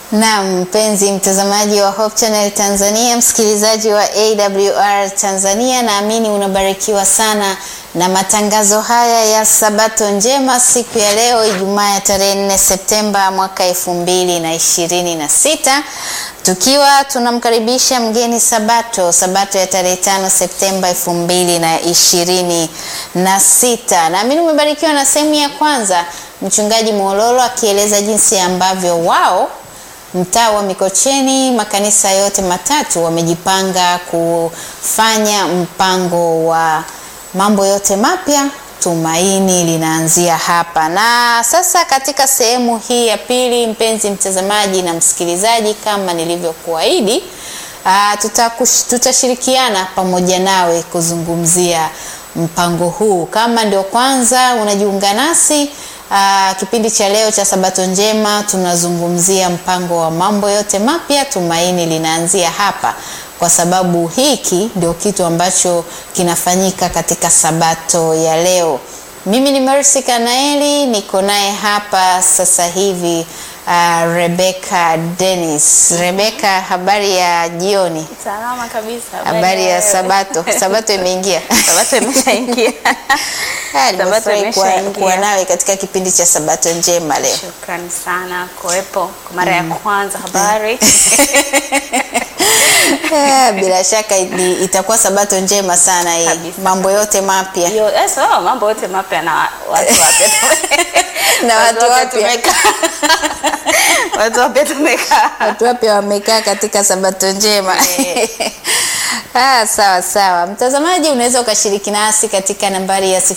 Na mpenzi mtazamaji wa Hope Channel Tanzania, msikilizaji wa AWR Tanzania, naamini unabarikiwa sana na matangazo haya ya Sabato njema siku ya leo Ijumaa ya tarehe 4 Septemba mwaka elfu mbili na ishirini na sita tukiwa tunamkaribisha mgeni Sabato, Sabato ya tarehe 5 Septemba elfu mbili na ishirini na sita. Naamini umebarikiwa na sehemu ya kwanza, mchungaji Mwololo akieleza jinsi ambavyo wao mtaa wa Mikocheni makanisa yote matatu wamejipanga kufanya mpango wa mambo yote mapya, tumaini linaanzia hapa. Na sasa katika sehemu hii ya pili, mpenzi mtazamaji na msikilizaji, kama nilivyokuahidi, tutakush- tutashirikiana pamoja nawe kuzungumzia mpango huu. Kama ndio kwanza unajiunga nasi Aa, kipindi cha leo cha Sabato njema tunazungumzia mpango wa mambo yote mapya, tumaini linaanzia hapa, kwa sababu hiki ndio kitu ambacho kinafanyika katika Sabato ya leo. Mimi ni Mercy Kanaeli, niko naye hapa sasa hivi uh, Rebecca Dennis. Rebecca, habari ya jioni? Salama kabisa. Habari ya wewe? Sabato? Sabato imeingia. Sabato imeshaingia. Ah, Sabato nimefurahi kuwa, imeshaingia. kuwa nawe katika kipindi cha Sabato njema leo. Shukrani sana kuwepo kwa mara ya kwanza. Habari Eh, bila shaka ni, itakuwa sabato njema sana hii, Kabisa, mambo yote mapya Yo, eh, so, mambo yote mapya na watu wapya Na watu wapya. tumekaa. watu wapya tumekaa. watu wapya wamekaa katika sabato njema Eh. Ah, sawa sawa, mtazamaji, unaweza ukashiriki nasi katika nambari ya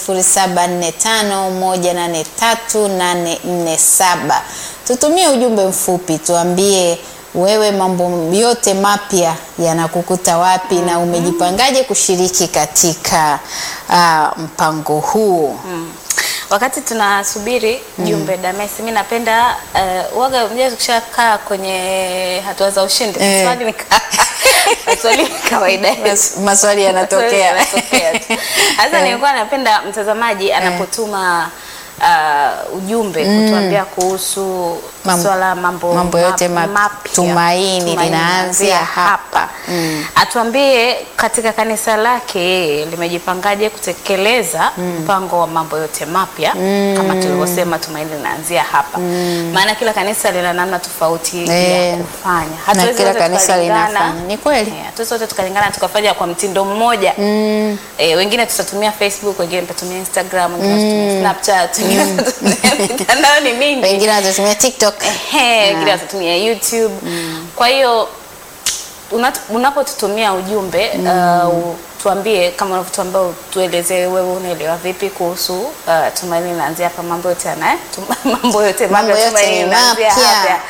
0745183847. Tutumie ujumbe mfupi, tuambie wewe mambo yote mapya yanakukuta wapi na umejipangaje kushiriki katika ah, mpango huu. Mm. Wakati tunasubiri jumbe Damesi, mi napenda uh, waga mjaa tukishakaa kwenye hatua za ushindi Eh. maswali ni ka- maswali ni kawaida yetu. Mas- Maswali yanatokea. Yanatokea tu. Sasa nilikuwa napenda mtazamaji anapotuma uh, ujumbe kutuambia kuhusu Mam- swala mambo, mambo yote map- map- mapya. tumaini linaanzia hapa. Atuambie katika kanisa lake yeye limejipangaje kutekeleza mpango wa mambo yote mapya kama tulivyosema, tumaini linaanzia hapa. Maana kila kanisa lina namna tofauti Eh, ya kufanya. na Hatuwezi kila wote kanisa tukalingana. linafanya. Ni kweli. Eh, hatuwezi wote tukalingana tukafanya kwa mtindo mmoja Mm. Eh, wengine tutatumia Facebook, wengine tutatumia Instagram, wengine tutatumia Snapchat, wengine tutatumia mitandao ni mingi. Wengine watatumia TikTok. Ehe, wengine watatumia YouTube. Kwa hiyo unat- unapotutumia ujumbe uh, tuambie kama unavyotuambia, tuelezee wewe unaelewa vipi kuhusu uh, tumaini linaanzia hapa, mambo yote yana tum- mambo yote Mambo mapya, yote tumaini ni linaanzia mapya. hapa.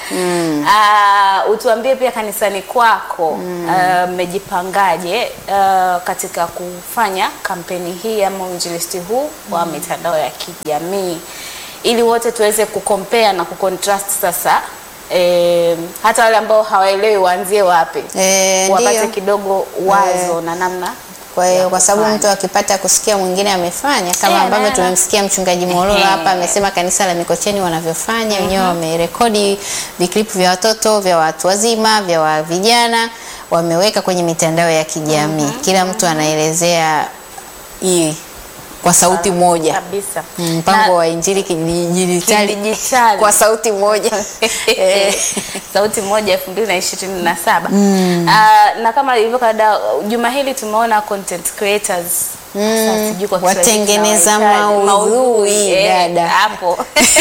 Uh, utuambie pia kanisani kwako uh, mmejipangaje uh, katika kufanya kampeni hii ama uinjilisti huu wa mitandao ya kijamii ili wote tuweze kukompea na kukontrast sasa eh, hata wale ambao hawaelewi waanzie wapi Eh, wapate ndio. kidogo wazo na namna Kwa hiyo ya kwa sababu kufanya. mtu akipata kusikia mwingine amefanya kama Eh, ambavyo na- tumemsikia mchungaji Mololo Ehe. hapa amesema kanisa la Mikocheni wanavyofanya wenyewe wamerekodi viklipu vya watoto vya watu wazima vya wa vijana wameweka kwenye mitandao ya kijamii kila mtu anaelezea hii kwa sauti moja kabisa Mm, mpango Na- wa injili kidijitali Kidijitali. kwa sauti moja Eh. sauti moja elfu mbili na ishirini na saba Ah, na kama ilivyo kada juma hili tumeona content creators Sasa sijui kwa Kiswahili Watengeneza tunawaitaje. maudhui, eh, dada. hapo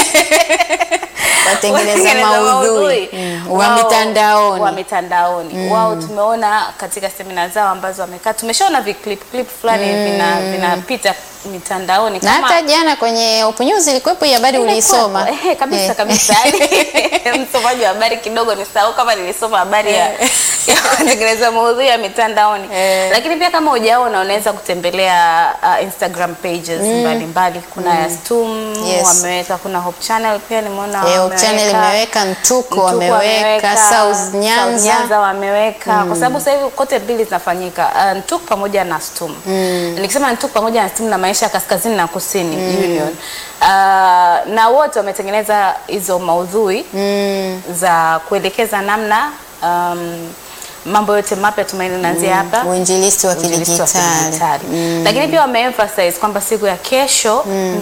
watengeneza maudhui mm, wa Wao- mitandaoni wa mitandaoni wao tumeona katika semina zao ambazo wamekaa tumeshaona viclip clip fulani vina vinapita mitandaoni na hata jana kwenye Open News ilikuwepo hii habari uliisoma Ehe, kabisa Eh. kabisa. Yaani, Msomaji wa habari kidogo nisahau kama nilisoma habari ya ya kutengeneza maudhui ya mitandaoni. Eh. Lakini pia kama hujaona unaweza kutembelea uh, Instagram pages mbalimbali. Kuna ya Stum Yes. wameweka, kuna Hope Channel pia nimeona Eh, Hope wameweka. Channel imeweka Mtuko Mtuko wameweka wameweka, South Nyanza. Nyanza wameweka kwa sababu sasa hivi kote mbili zinafanyika uh, Ntuk pamoja na Stum. Nikisema Ntuk pamoja na Stum na maisha ya kaskazini na kusini Union. Uh, na wote wametengeneza hizo maudhui za kuelekeza namna um, mambo yote mapya tumaini linaanzia hapa uinjilisti wa uinjilisti wa kidijitali. kidijitali. Lakini pia wameemphasize kwamba siku ya kesho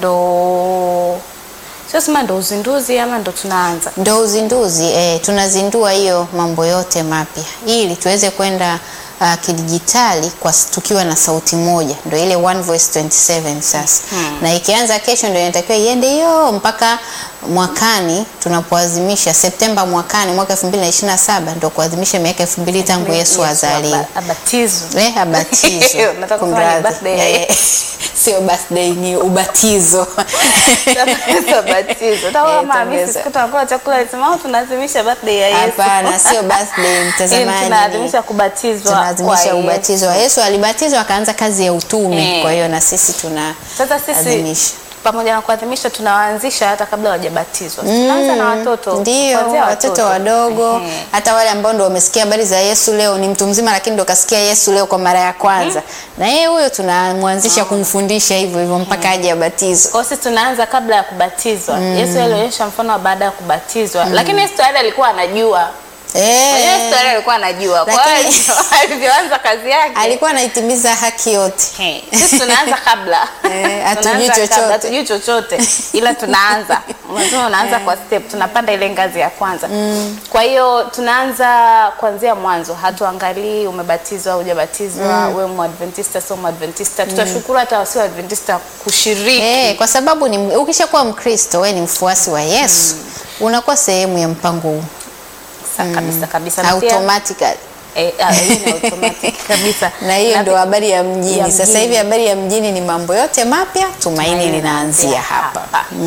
ndo sio sema ndo uzinduzi ama ndo tunaanza Ndo uzinduzi eh, tunazindua hiyo mambo yote mapya ili tuweze kwenda uh, kidijitali kwa s- tukiwa na sauti moja, ndo ile One Voice 27 sasa na ikianza kesho ndio inatakiwa iende hiyo mpaka mwakani tunapoadhimisha Septemba mwakani mwaka 2027 ndo kuadhimisha miaka 2000 tangu Yesu azaliwe. aba- abatizwe. Eh, abatizo. Nataka kusema ni Kumradhi. birthday ya Eh, Sio birthday ni ubatizo. Abatizwe. Hata Eh, kama Hamisi tongeza. siku tunakula chakula alisema "Oh, tunaadhimisha birthday ya Yesu. Hapana, sio birthday Yaani mtazamaji. tunaadhimisha kubatizwa tunaadhimisha kwa ubatizo wa Yesu. Alibatizwa akaanza kazi ya utume, Eh. kwa hiyo na sisi tuna Sasa sisi adhimisha. pamoja na kuadhimisha tunawaanzisha hata kabla hawajabatizwa. Tunaanza na watoto. Ndio, kuanzia watoto wadogo, Ehe. hata wale ambao ndo wamesikia habari za Yesu leo, ni mtu mzima lakini ndo kasikia Yesu leo kwa mara ya kwanza, na yeye huyo tunamwanzisha kumfundisha hivyo hivyo mpaka aje abatizwe. Kwa hiyo sisi tunaanza kabla ya kubatizwa. Yesu alionyesha mfano wa baada ya kubatizwa. Lakini Yesu tayari alikuwa anajua. Eh, Yesu tayari alikuwa anajua. Kwa Lakini- hiyo alivyoanza kazi yake. alikuwa anaitimiza haki yote. Hey, sisi tunaanza kabla Eh, hatujui Tunaanza kabla, chochote. hatujui chochote ila tunaanza unasema unaanza kwa step tunapanda ile ngazi ya kwanza kwa hiyo tunaanza kuanzia mwanzo hatuangalii umebatizwa au hujabatizwa wewe mwadventista sio mwadventista tutashukuru hata wasio adventista kushiriki Eh, kwa sababu ni ukishakuwa Mkristo, wewe ni mfuasi wa Yesu, unakuwa sehemu ya mpango huu Sa- kabisa kabisa na pia automatically. eh, ah, hii ni automatic kabisa na hiyo Na ndo pi- habari ya mjini. ya Sasa mjini. hivi habari ya mjini ni mambo yote mapya, tumaini linaanzia hapa.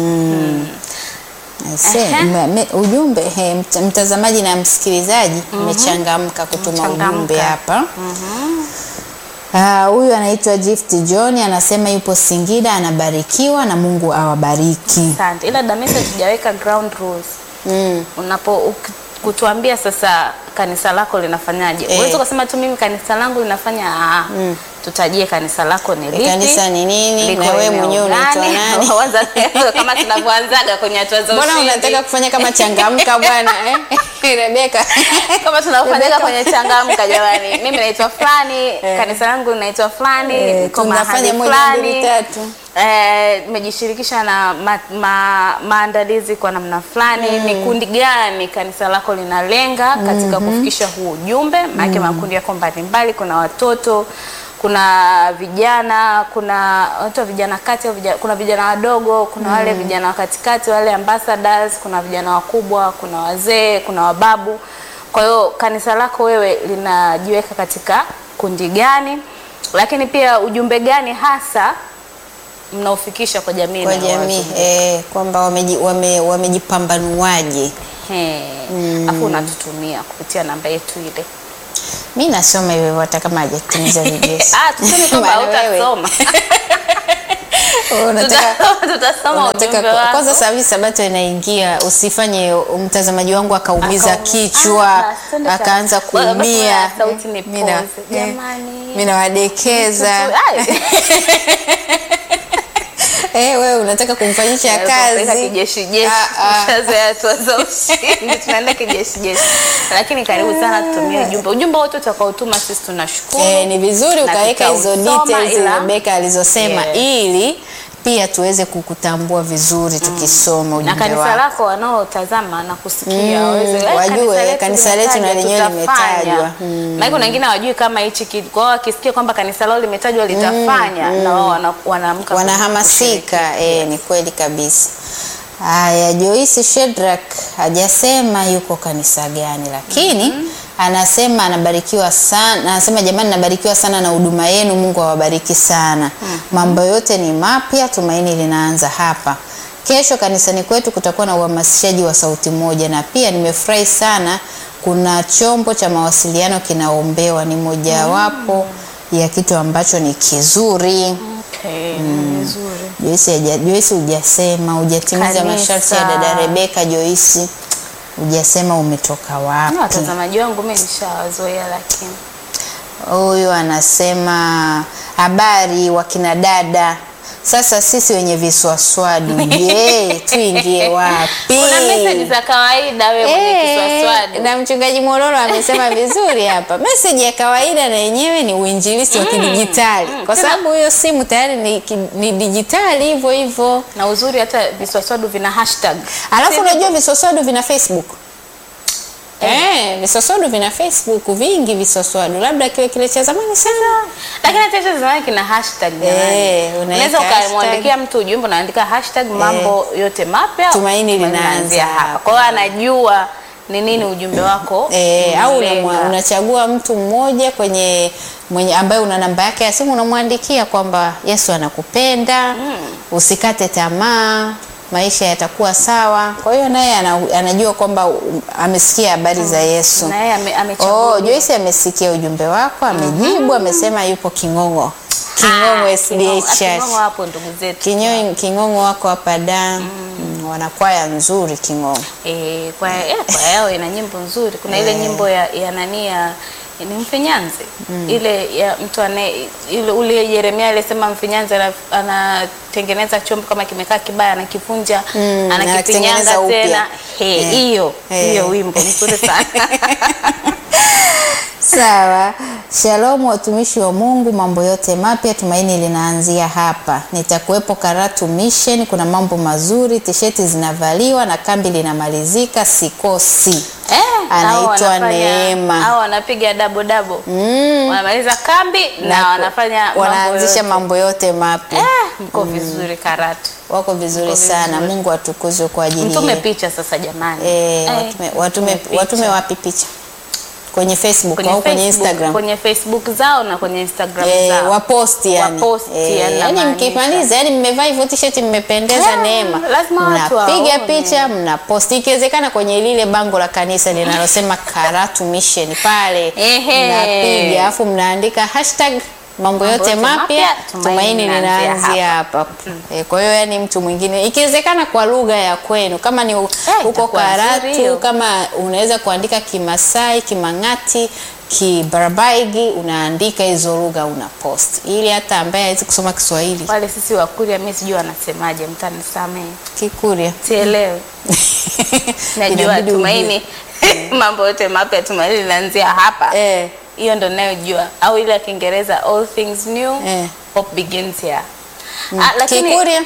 Aise, Ehe. me- me- ujumbe he, mt- mtazamaji na msikilizaji mmechangamka kutuma Mmechangamka. ujumbe hapa. Ah, Huyu anaitwa Gift John anasema yupo Singida, anabarikiwa na Mungu awabariki. Asante. Ila Damesa tujaweka ground rules. Mm. Unapo uki- kutuambia sasa kanisa lako linafanyaje? Eh. Uweze kusema tu mimi kanisa langu linafanya ah, tutajie kanisa lako ni lipi? Kanisa ni nini liko na wewe eneo mwenyewe unaitwa gani? nani? Kwanza kama tunavyoanzaga kwenye hatua za Mbona ushindi. unataka kufanya kama changamka bwana eh? Rebeka. kama tunavyofanyaga Rebecca. kwenye changamka jamani. Mimi naitwa fulani, kanisa langu linaitwa fulani, Eh, niko tunafanya mahali moja, fulani. mbili, tatu. Eh, nimejishirikisha na ma, ma, maandalizi kwa namna fulani. Ni kundi gani kanisa lako linalenga katika kufikisha huu ujumbe? Maana makundi yako mbalimbali, kuna watoto kuna vijana, kuna watu wa vijana kati au vijana, kuna vijana wadogo, kuna wale vijana wa katikati, wale ambassadors, kuna vijana wakubwa, kuna wazee, kuna wababu. Kwa hiyo kanisa lako wewe linajiweka katika kundi gani? Lakini pia ujumbe gani hasa mnaofikisha kwa jamii kwa na jamii watu? eh, kwamba wameji- wame- wamejipambanuaje. He. Afu unatutumia kupitia namba yetu ile. Mi nasoma hivyo hivyo hata kama hajatimiza vigezo. Ah, tuseme kwamba Maana wewe, hautasoma. wewe unataka Tuta- Tutasoma ujumbe unataka wako. kwanza sasa hivi sabato inaingia, usifanye mtazamaji wangu akaumiza Akauma- kichwa Ah, basi, twende akaanza sasa. Basi, kuumia. sauti ni Mimi na- pause. eh, Jamani. mimi nawadekeza. Ai. Eh, wewe unataka kumfanyisha Kupeleka kazi kijeshi jeshi. Ah, ah. Ushazoea hatua za ushindi, tunaenda kijeshi jeshi. Lakini karibu sana tutumie ujumbe. Ujumbe wote utakaotuma sisi tunashukuru. Eh, ni vizuri Na ukaweka hizo tutausoma, details ila- Rebeka alizosema Yes. ili pia tuweze kukutambua vizuri tukisoma na ujumbe kanisa wako. lako wanaotazama na kusikia Mm, waweze, "Eh, wajue, kanisa letu na limetajwa, lenyewe tutafanya." limetajwa. Maana kuna wengine hawajui kama hichi kitu. Kwa hiyo wakisikia kwamba kanisa lao limetajwa litafanya na wao wana- wanaamka wanahamasika eh, ni kweli kabisa. Haya, Joyce Shedrack hajasema yuko kanisa gani, lakini anasema anabarikiwa sana. Anasema jamani, nabarikiwa sana na huduma yenu, Mungu awabariki sana. Mambo yote ni mapya, tumaini linaanza hapa. Kesho kanisani kwetu kutakuwa na uhamasishaji wa sauti moja, na pia nimefurahi sana, kuna chombo cha mawasiliano kinaombewa, ni mojawapo ya kitu ambacho ni kizuri. Okay, vizuri. Joyce haja- Joyce hujasema hujatimiza Kanisa. masharti ya dada Rebeka Joyce. hujasema umetoka Na wapi. watazamaji wangu mimi nishawazoea, lakini Huyu anasema habari wakina dada, sasa sisi wenye viswaswadu, je, tuingie wapi? kuna message za kawaida wewe mwenye Eh, kiswaswadu. na mchungaji Mororo amesema vizuri hapa. Meseji ya kawaida na yenyewe ni uinjilisti wa kidijitali, mm, kwa tena- sababu hiyo simu tayari ni, ki- ni dijitali hivyo hivyo. na uzuri hata viswaswadu vina hashtag. Alafu Si unajua visoswadu vina Facebook eh, visoswadu vina Facebook vingi, visoswadu labda kiwe kile cha zamani sana lakini hata hicho zamani kina hashtag jamani. Eh, unaweka unaweza hashtag. ukamwandikia mtu ujumbe unaandika hashtag mambo yote mapya Tumaini linaanzia linaanzia hapa. kwa hiyo anajua ni nini ujumbe wako E, au unalenga. unamwa- unachagua mtu mmoja kwenye mwenye ambaye una namba yake ya simu unamwandikia kwamba Yesu anakupenda usikate tamaa maisha yatakuwa sawa kwa hiyo naye ana, anajua kwamba um, amesikia habari za Yesu na yeye ame- amechagua oh, Joyce amesikia ujumbe wako amejibu amesema yupo King'ong'o King'ong'o Ah, SDA King'ong'o. Ah, Church King'ong'o hapo ndugu zetu Kinyo, King'ong'o wako hapa da mm. wanakwaya nzuri King'ong'o Eh, kwa, eh, kwa yao ina nyimbo nzuri. Kuna ile nyimbo ya, ya nani ya ni Mfinyanzi ile ya mtu anaye ile ule Yeremia alisema Mfinyanzi ana- anatengeneza chombo kama kimekaa kibaya anakivunja Mm, anakipinyanga anakitengeneza upya. tena He, Eh. hiyo Eh. hiyo wimbo mzuri sana Sawa. Shalom watumishi wa Mungu, mambo yote mapya, tumaini linaanzia hapa. Nitakuwepo Karatu Mission, kuna mambo mazuri, tisheti zinavaliwa na kambi linamalizika, sikosi. eh, Anaitwa hao wanafanya- Neema. hao wanapiga dabo dabo Mm. wanamaliza kambi na, wanafanya mambo wanaanzisha yote. mambo yote mapya. eh, mko vizuri Karatu Wako vizuri Wako sana. vizuri. Mungu atukuzwe kwa ajili mtume yetu. picha sasa jamani Eh, Eh, watume, watume, mtume picha. watume wapi picha? Kwenye Facebook kwenye au kwenye Facebook, Instagram? kwenye Facebook zao na kwenye Instagram Eh, zao. waposti yani. Waposti, Eh, yani yani namaanisha. mkimaliza yani mmevaa hivyo t-shirt mmependeza Eh, Neema. lazima watu Mnapiga waone. picha, mnaposti ikiwezekana kwenye lile bango la kanisa linalosema Karatu Mission pale. Ehe. Mnapiga afu mnaandika hashtag mambo yote yote mapya mapya, tumaini tumaini linaanzia linaanzia hapa. Eh, kwa hiyo yani mtu mwingine ikiwezekana kwa lugha ya kwenu kama ni u- huko itakuwa nzuri Karatu hiyo. kama unaweza kuandika Kimasai, Kimang'ati, Kibarabaigi, unaandika hizo lugha una post, ili hata ambaye hawezi kusoma Kiswahili wale sisi Wakuria, mimi sijui wanasemaje, mtanisamehe, Kikurya sielewi. Najua Inabidi tumaini mambo yote mapya, tumaini linaanzia hapa. eh, Hiyo ndo ninayojua, au ile ya Kiingereza all things new Eh. hope begins here. Ah, lakini Kikurya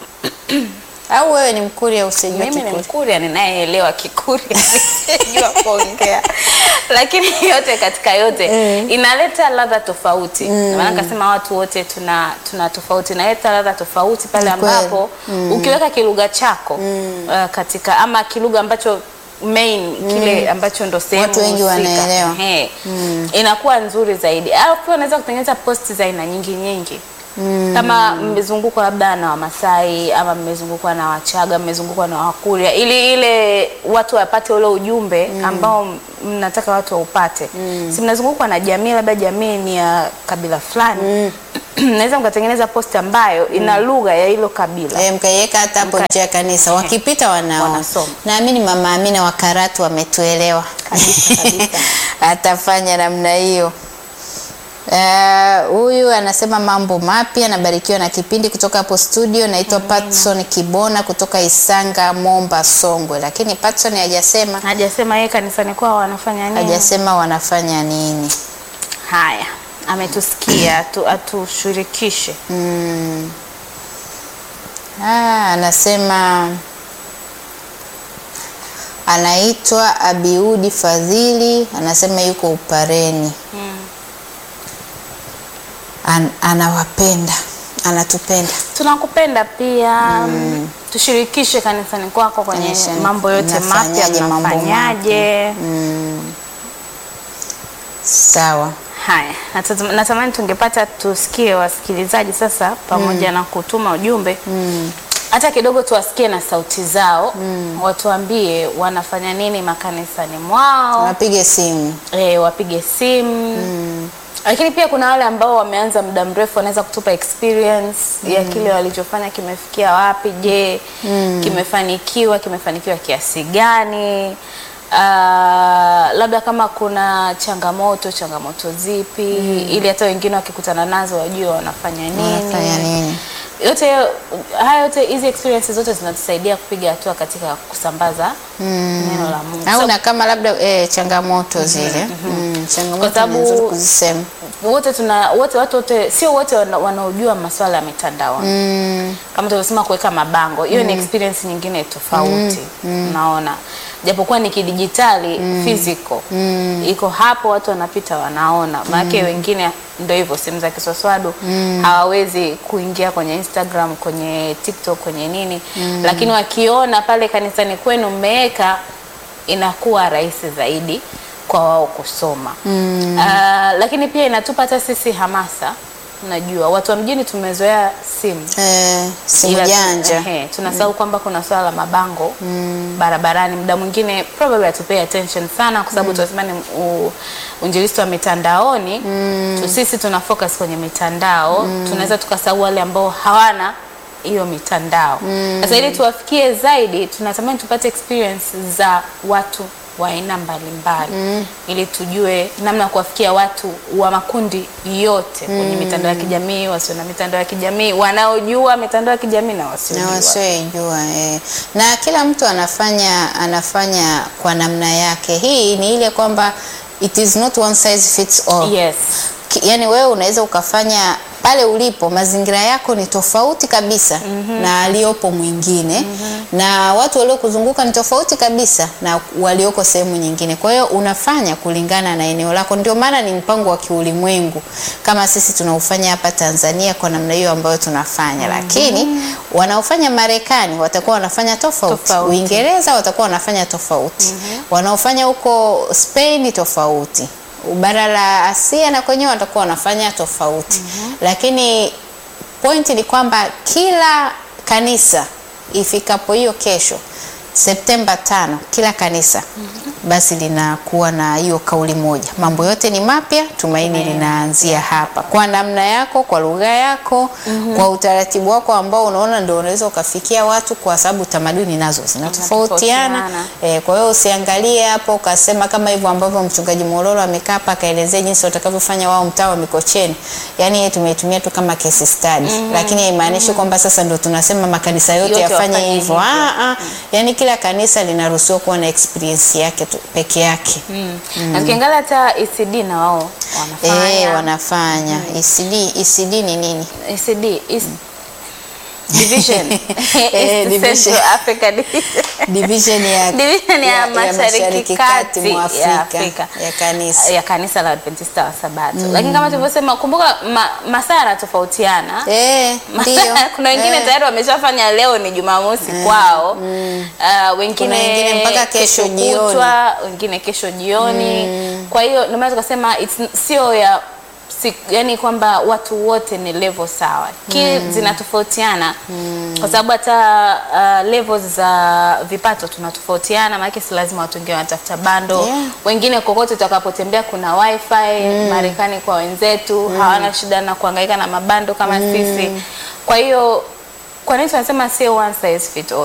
au wewe ni Mkurya usijue mimi ni Kikurya? Mkuria ninayeelewa Kikuria sijua kuongea, lakini yote katika yote Eh. inaleta ladha tofauti. Mm. Maana nikasema watu wote tuna tuna tofauti, inaleta ladha tofauti pale Ni kweli. ambapo ukiweka kilugha chako uh, katika ama kilugha ambacho main kile ambacho ndo sehemu Watu wengi husika. wanaelewa. Ehe. inakuwa nzuri zaidi. Alafu pia unaweza kutengeneza posti za aina nyingi nyingi kama mmezungukwa labda na Wamasai ama mmezungukwa na Wachaga, mmezungukwa na Wakurya, ili ile watu wapate ule ujumbe ambao mnataka watu waupate. Si mnazungukwa na jamii, labda jamii ni ya kabila fulani mnaweza mkatengeneza posti ambayo ina lugha ya hilo kabila. Eh, mkaiweka hata hapo nje ya kanisa, wakipita wanaona. Wanasoma. Naamini mama Amina wa Karatu wametuelewa Kabisa, kabisa. atafanya namna hiyo. Eh, Huyu anasema mambo mapya, nabarikiwa na kipindi kutoka hapo studio. Naitwa Patson Kibona kutoka Isanga, Momba, Songwe, lakini Patson hajasema Hajasema yeye kanisani kwao wanafanya nini. hajasema wanafanya nini. Haya, ametusikia atu, atushirikishe. Mm. Ah, anasema anaitwa Abiudi Fadhili, anasema yuko Upareni. An, anawapenda, anatupenda. Tunakupenda pia tushirikishe kanisani kwako kwenye Kanisani mambo yote mapya mnafanyaje mambo mnafanyaje. Sawa. Haya, natazama- natamani tungepata tusikie wasikilizaji sasa, pamoja na kutuma ujumbe hata kidogo tuwasikie na sauti zao, watuambie wanafanya nini makanisani mwao. Wapige simu. e, wapige simu lakini pia kuna wale ambao wameanza muda mrefu wanaweza kutupa experience ya kile walichofanya kimefikia wapi je kimefanikiwa kimefanikiwa kiasi gani Ah, labda kama kuna changamoto changamoto zipi ili hata wengine wakikutana nazo wajue wanafanya nini Wanafanya nini? yote haya yote hizi experiences zote zinatusaidia kupiga hatua katika kusambaza neno la Mungu au So, na kama labda eh, changamoto zile mm, changamoto Kwa sababu- ni nzuri kuzisema wote tuna wote watu wote sio wote wana- wanaojua masuala ya mitandao mm, kama tulivyosema kuweka mabango hiyo ni experience nyingine tofauti unaona japokuwa ni kidijitali physical iko hapo watu wanapita wanaona maanake wengine ndio hivyo simu za kiswaswadu hawawezi kuingia kwenye Instagram kwenye TikTok kwenye nini lakini wakiona pale kanisani kwenu mmeweka inakuwa rahisi zaidi kwa wao kusoma Ah, lakini pia inatupa hata sisi hamasa unajua watu wa mjini tumezoea simu eh, simu Ila tu- janja ehe, tunasahau kwamba kuna swala la mabango barabarani. Muda mwingine probably hatupay attention sana, kwa sababu tunasema ni u- uinjilisti wa mitandaoni tu, sisi tuna focus kwenye mitandao tunaweza tukasahau wale ambao hawana hiyo mitandao. Sasa ili tuwafikie zaidi, tunatamani tupate experience za watu wa aina mbalimbali ili tujue namna ya kuwafikia watu wa makundi yote kwenye mitandao ya kijamii, wasio na mitandao ya kijamii, wanaojua mitandao ya kijamii na na wasiojua. wasioijua eh. na kila mtu anafanya anafanya kwa namna yake hii ni ile kwamba it is not one size fits all Yes. Ki- yani wewe unaweza ukafanya pale ulipo mazingira yako ni tofauti kabisa na aliyopo mwingine na watu waliokuzunguka ni tofauti kabisa na walioko sehemu nyingine kwa hiyo unafanya kulingana na eneo lako ndio maana ni mpango wa kiulimwengu kama sisi tunaufanya hapa Tanzania kwa namna hiyo ambayo tunafanya lakini wanaofanya Marekani watakuwa wanafanya tofauti, Tofauti. Uingereza watakuwa wanafanya tofauti wanaofanya huko Spain tofauti bara la Asia na kwenyewe watakuwa wanafanya tofauti lakini pointi ni kwamba kila kanisa ifikapo hiyo kesho Septemba tano, kila kanisa basi linakuwa na hiyo kauli moja, mambo yote ni mapya, tumaini linaanzia hapa, kwa namna yako, kwa lugha yako, kwa utaratibu wako ambao unaona ndio unaweza ukafikia watu, kwa sababu tamaduni nazo zinatofautiana. Zinatofautiana. E, kwa hiyo usiangalie hapo ukasema kama hivyo ambavyo mchungaji Mororo amekaa hapa akaelezea jinsi watakavyofanya wao mtaa wa Mikocheni. Yaani yeye tumeitumia tu kama case study. Lakini haimaanishi kwamba sasa ndo tunasema makanisa yote, Yote yafanye wafanye hivyo. hivyo. Ah ah. Yaani kila kanisa linaruhusiwa kuwa na experience yake tu peke yake. Mm. Na tukiangalia hata ECD na wao wanafanya. Eh, wanafanya. ECD, ECD ni nini? ECD is division. Eh, East division. Central Africa Division. Division ya Division ya Mashariki Kati mwa ya Afrika Afrika. ya kanisa. ya kanisa la Adventista wa Sabato. Lakini kama tulivyosema, kumbuka ma, masaa yanatofautiana. Eh, ndio. kuna wengine Eh. tayari wameshafanya leo ni Jumamosi kwao. Uh, wengine, Kuna wengine mpaka kesho jioni. kutwa, wengine kesho jioni. Kwa hiyo ndio maana tukasema it's- sio ya si, yani kwamba watu wote ni level sawa ki zinatofautiana kwa sababu hata uh, levels za vipato tunatofautiana, maana si lazima watu wengine wanatafuta bando Yeah. wengine kokote utakapotembea kuna wifi Marekani kwa wenzetu hawana shida na kuhangaika na mabando kama sisi. Kwa hiyo kwa nini tunasema sio one size fit all?